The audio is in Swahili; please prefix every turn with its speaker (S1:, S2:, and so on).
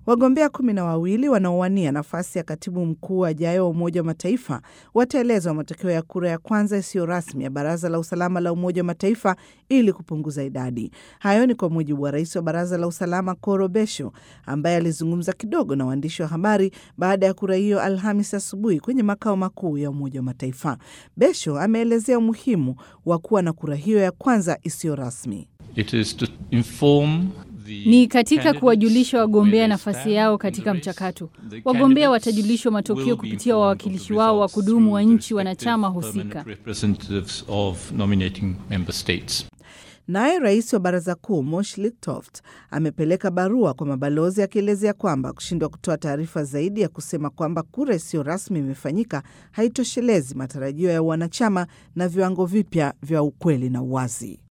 S1: Wagombea kumi na wawili wanaowania nafasi ya katibu mkuu ajayo wa Umoja wa Mataifa wataelezwa matokeo ya kura ya kwanza isiyo rasmi ya Baraza la Usalama la Umoja wa Mataifa ili kupunguza idadi. Hayo ni kwa mujibu wa rais wa Baraza la Usalama Koro Besho, ambaye alizungumza kidogo na waandishi wa habari baada ya kura hiyo Alhamis asubuhi kwenye makao makuu ya Umoja wa Mataifa. Besho ameelezea umuhimu wa kuwa na kura hiyo ya kwanza isiyo rasmi.
S2: It is to inform
S3: ni katika kuwajulisha wagombea nafasi yao katika mchakato. Wagombea watajulishwa matokeo kupitia wawakilishi wao wa kudumu wa nchi wanachama husika.
S1: Naye rais wa baraza kuu Mosh Liftoft amepeleka barua kwa mabalozi akielezea kwamba kushindwa kutoa taarifa zaidi ya kusema kwamba kura isiyo rasmi imefanyika haitoshelezi matarajio ya wanachama na viwango vipya vya ukweli na uwazi.